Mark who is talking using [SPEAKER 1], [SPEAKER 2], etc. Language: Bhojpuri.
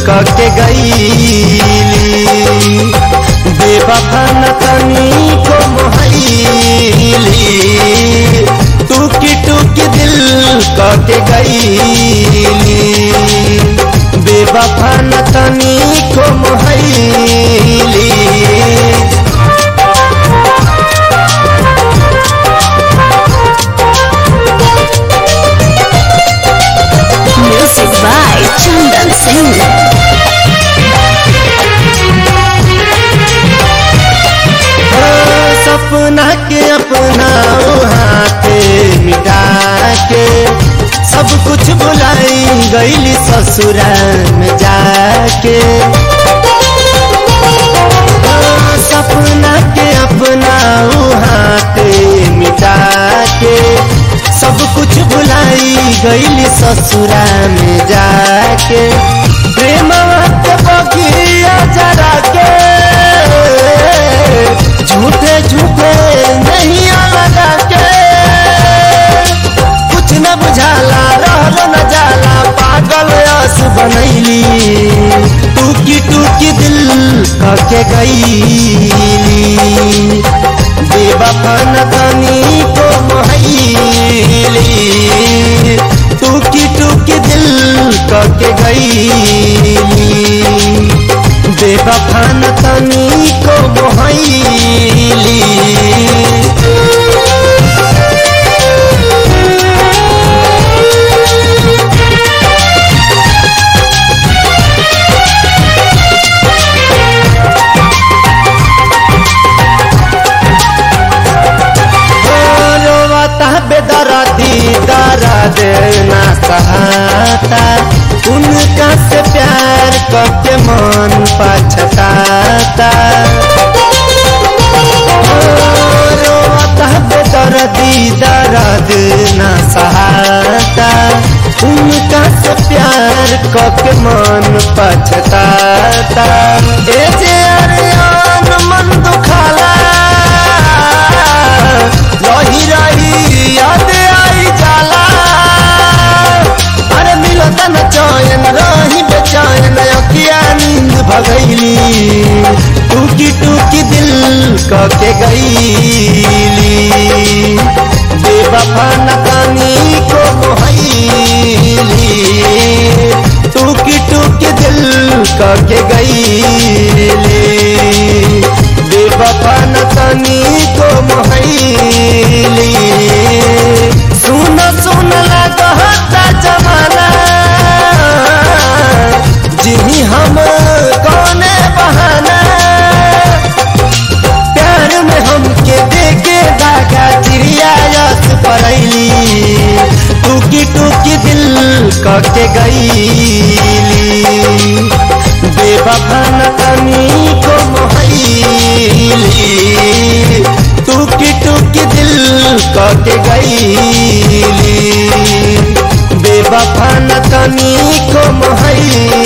[SPEAKER 1] कके गईली बेवफा न तनी को मोहली टूकी टूकी दिल कके गईली बेवफा न तनी को मोहली
[SPEAKER 2] Music by Chandan Singh.
[SPEAKER 1] सपना के अपना हाथे मिटा के सब कुछ भुलाई गईली ससुराल में जाके सपना के अपना हाथे मिटा के सब कुछ भुलाई गईली ससुरा में जाके प्रेम के बगिया जरा के झूठे झूठे नहीं लगा के कुछ न बुझाला रहल न जाला पागल अस बनैली टूकी टूकी दिल कके गईली बेवफा न तनी को मोहली टूकी टूकी दिल कके गईली बेवफा न तनी को मोहली रोवता बेदरदी दर्द ना सहाता उनका से प्यार करके मन पछताता रोवता बेदरदी दर्द ना सहाता उनका से प्यार करके मन पछताता ए जे अरियान मन दुखाला रही रही याद आई जाला अरे मिलो तन चयन रही बेचैन अखिया नींद भगैली टूकी टूकी दिल कके गईली बेवफा न तनी को मोहली टूकी टूकी दिल कके गईली बेवफा न तनी को मोहली सुन सुन लगता जमाना जिही हम कौने बहाना प्यार में हमके देके दागा चिड़िया यस परैली टूकी टूकी दिल कके गईली बेवफा न तनी को मोहली टूकी टूकी दिल कके गईली बेवफा न तनी को मोहली